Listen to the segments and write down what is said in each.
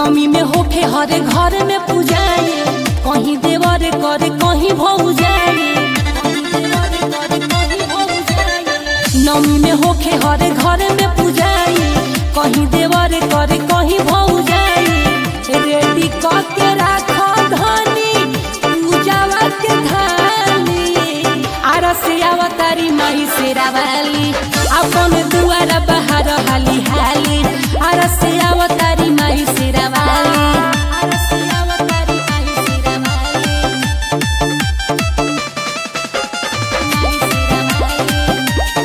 नमी में होखे हरे घर में पूजाए कहीं देवर करे कहीं भौजाए नमी में होखे हरे घर में पूजाए कहीं देवर करे कहीं भौजाए रेडी करके राखो धनी पूजावा के धानी आरसे अवतारी माई शेरावाली अपन दुआर बाहर हाली हाली आरसे अवतारी माई शेरावाली आरसे अवतारी माई शेरावाली माई शेरावाली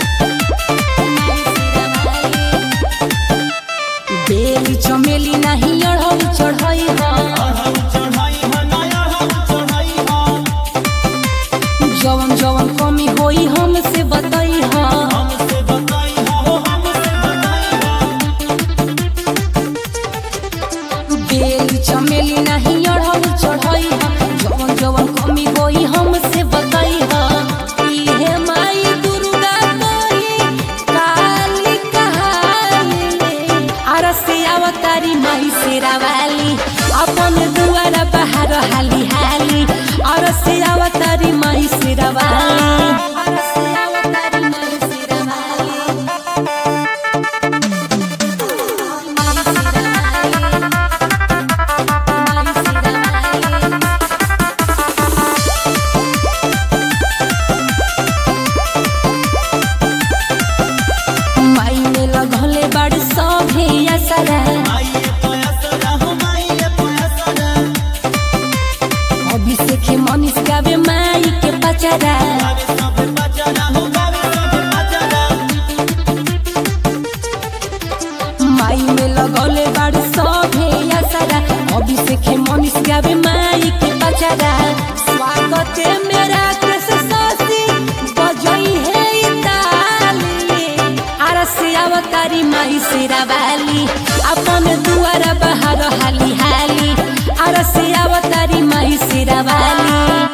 माई शेरावाली बेली चमेली नहीं अढ़ऊ चढ़ई जवन जवन कमी होई हमसे बताई बेली चमेली नहीं अढ़ऊ चढ़ई जवन जवन कमी होई हमसे बताई इहे माई दुर्गा कही काली कहाली आरसे अवतारी माई शेरावाली अपन दुआर बाहर हाली हाली आरसे अवतारी माई शेरावाली आरसे अवतारी माई शेरावाली माई शेरावाली माई शेरावाली माई में लगले बड़ सभे असरा अभिषेक मनीष गावे माई के पचरा माई में लगले बड़ सभे असरा अभिषेक मनीष गावे माई के पचरा स्वागत है मेरा कृष्ण सासी बजई है ताली आरसे अवतारी माई शेरावाली अपन दुआर बाहर हाली हाली आरसे अवतारी माई शेरावाली